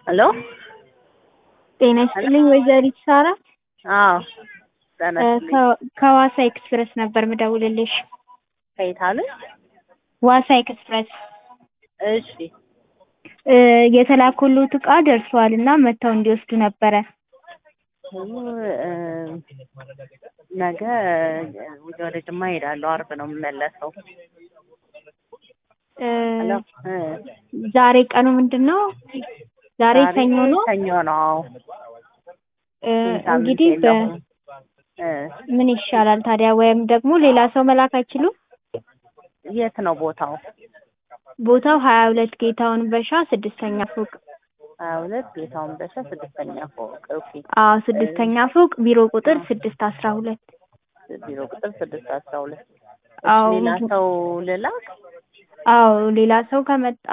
ሄሎ ጤና ይስጥልኝ ወይዘሪት ሳራ አዎ ጤና ይስጥልኝ ከ- ከዋሳ ኤክስፕረስ ነበር ምደውልልሽ ከየት አሉኝ ዋሳ ኤክስፕረስ እሺ እ የተላኩልዎት እቃ ደርሷል እና መጥተው እንዲወስዱ ነበረ እ ነገ ወደ ጅማ እሄዳለሁ አርብ ነው የምመለሰው እ ሄሎ እ ዛሬ ቀኑ ምንድን ነው ዛሬ ሰኞ ነው ሰኞ ነው አዎ እ ሳምንት እንግዲህ በ የለውም እ ምን ይሻላል ታዲያ ወይም ደግሞ ሌላ ሰው መላክ አይችሉም የት ነው ቦታው ቦታው ሀያ ሁለት ጌታውን በሻ ስድስተኛ ፎቅ ሀያ ሁለት ጌታውን በሻ ስድስተኛ ፎቅ ኦኬ አዎ ስድስተኛ ፎቅ ቢሮ ቁጥር ስድስት አስራ ሁለት ቢሮ ቁጥር ስድስት አስራ ሁለት አዎ ሌላ ሰው ልላክ አዎ ሌላ ሰው ከመጣ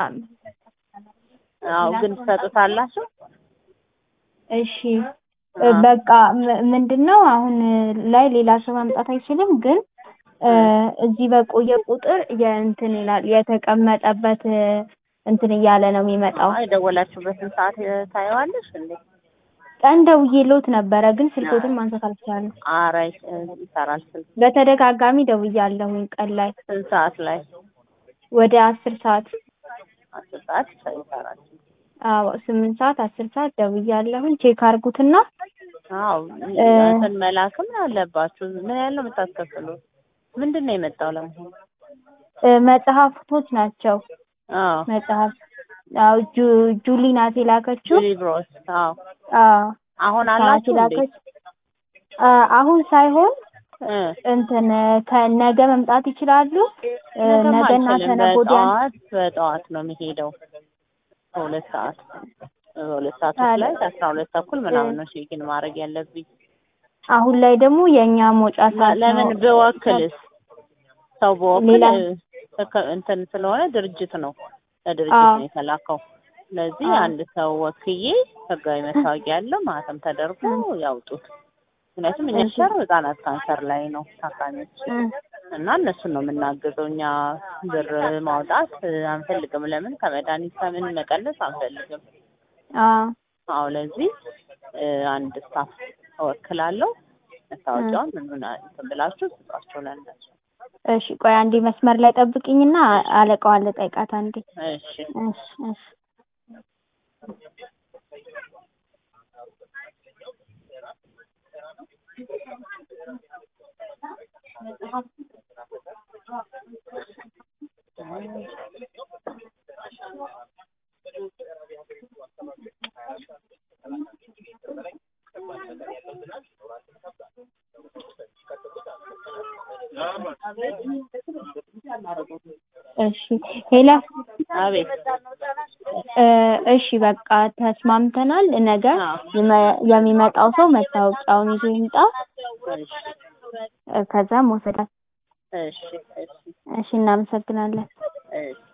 አዎ ግን ትሰጡታላችሁ እሺ እ በቃ ም- ምንድን ነው አሁን ላይ ሌላ ሰው ማምጣት አይችልም ግን እ እዚህ በቆየ ቁጥር የእንትን ይላል የተቀመጠበት እ እንትን እያለ ነው የሚመጣው የደወላችሁበትን ሰዓት ታየዋለሽ እንዴ ቀን ደውዬልዎት ነበረ ግን ስልክዎትን ማንሳት አልቻለም ኧረ ይሰራል ስልክ በተደጋጋሚ ደውያለሁኝ ቀን ላይ ስንት ሰዓት ላይ ወደ አስር ሰዓት አስር ሰዓት ይሰራል አዎ ስምንት ሰዓት አስር ሰዓት ደውያለሁኝ ቼክ አድርጉትና አዎ እ እንትን መላክም አለባችሁ ምን ያህል ነው የምታስከፍሉት ምንድን ነው የመጣው ለመሆኑ እ መጽሐፍቶች ናቸው አዎ መጽሐፍ አዎ ጁ ጁሊ ናት የላከችው ጁሊ ብሮስ አዎ አዎ አሁን ናት አላችሁ እንዴ የላከች አ አሁን ሳይሆን እ እንትን ከነገ መምጣት ይችላሉ እ ነገም ነገና አልችልም ከነገ ወዲያ በጠዋት በጠዋት ነው የሚሄደው በሁለት ሰዓት በሁለት ሰዓት ውስጥ ላይ አስራ ሁለት ተኩል ምናምን ነው ቼኪን ማድረግ ያለብኝ አሁን ላይ ደግሞ የእኛ መውጫ ሰዓት ነው ለምን ብወክልስ ሰው በወክል ሌላ እከ- እንትን ስለሆነ ድርጅት ነው ለድርጅት አዎ ነው የተላከው ስለዚህ አዎ አንድ ሰው ወክዬ ህጋዊ መታወቂያ ያለው ማህተም ተደርጎ ያውጡት ምክንያቱም እኛ እሺ ሰር ህጻናት ካንሰር ላይ ነው ታካሚዎች እ እና እነሱን ነው የምናግዘው እኛ ብር ማውጣት አንፈልግም ለምን ከመድኃኒት ከምን መቀነስ አንፈልግም አዎ አዎ ለዚህ እ አንድ ስታፍ እወክላለሁ እ መታወቂያውን ምኑን እንትን ብላችሁ ስጧቸው ለእነሱ እሺ ቆይ አንዴ መስመር ላይ ጠብቅኝና አለቃዋን ልጠይቃት አንዴ እሺ እሺ እሺ እሺ ሄላ አቤት እ እሺ በቃ ተስማምተናል ነገ አዎ ይመ- የሚመጣው ሰው መታወቂያውን ይዞ ይምጣ እሺ እ ከዛ መውሰድ እሺ እሺ እሺ እናመሰግናለን እሺ